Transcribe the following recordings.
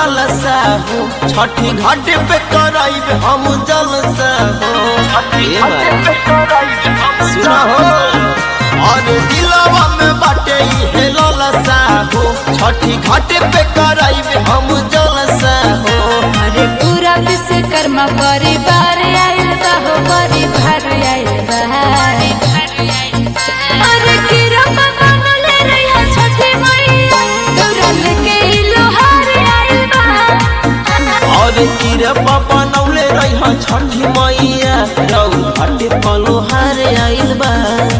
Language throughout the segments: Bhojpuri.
लालसा हो छठी घाट पे कराइब हम जलसा हो ए भाई सुना हो और दिलवा में बाटे हे लालसा हो छठी घाट पे कराइब हम जलसा हो अरे पूरा विश्वकर्मा परिवार आइल बा हो परिवार आइल बा अरे किरम बनले रहिया छठी मैया दौड़ल के ई लोहार आइल बा और कीरे पापा नौले रही छठी मैया रऊ घाटे पलोहार आइल बा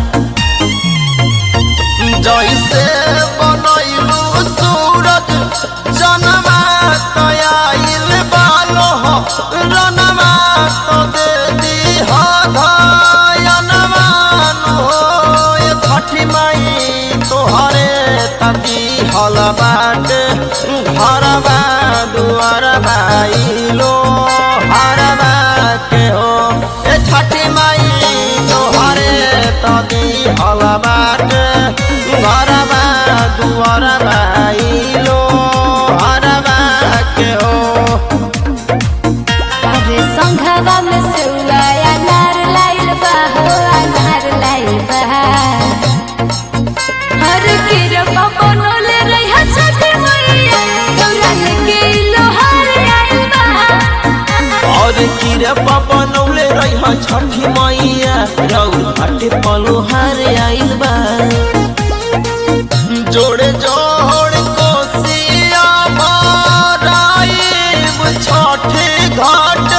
जैसे बनैलू सूरज जनमा तयाइल बालो रनमा तो दे दी धयनमान हो ये छठी माई तोहरे तती हल बाट घरबा दुआर भाइलो हरबा के हो ए छठी माई तोहरे तती हल बाट घरबा दुआर भाइलो हरबा के हो अरे संघवा में सेउआ अनार लाइल बा हो अनार लाइल बा अरे किरम बनले रहिया छठी मैया दौड़ल के ई लोहार आइल बा और कीरे पापा नौले रही छठी मैया रऊ घाटे पलोहार आइल बा जोड़े जोड़ कोसिया भराइब छठे घाट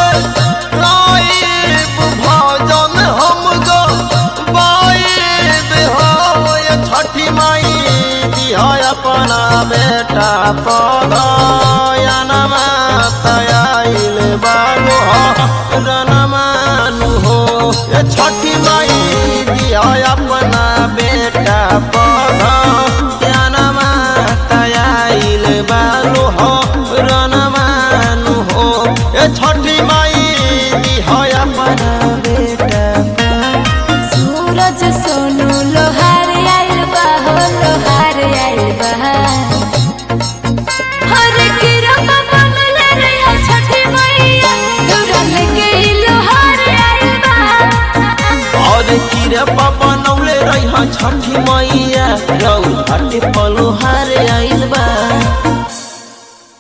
लाइब भजन हम गो बाइब हो ये छठी माई दिया अपना बेटा पगयनमा तयाइल बालो रनमानु हो ये छठी माई दिया अपना बेटा पगयनमा तयाइल बालो रनमानु हो ये छठी माई दिया अपना बेटा सूरज सोनू लोहार आइल बा हो लोहार आइल बा हर किरम बनले रहिया छठी मैया दौड़ल के ई लोहार आइल बा और कीरे पापा नौले रही छठी मैया रऊ घाटे पलोहार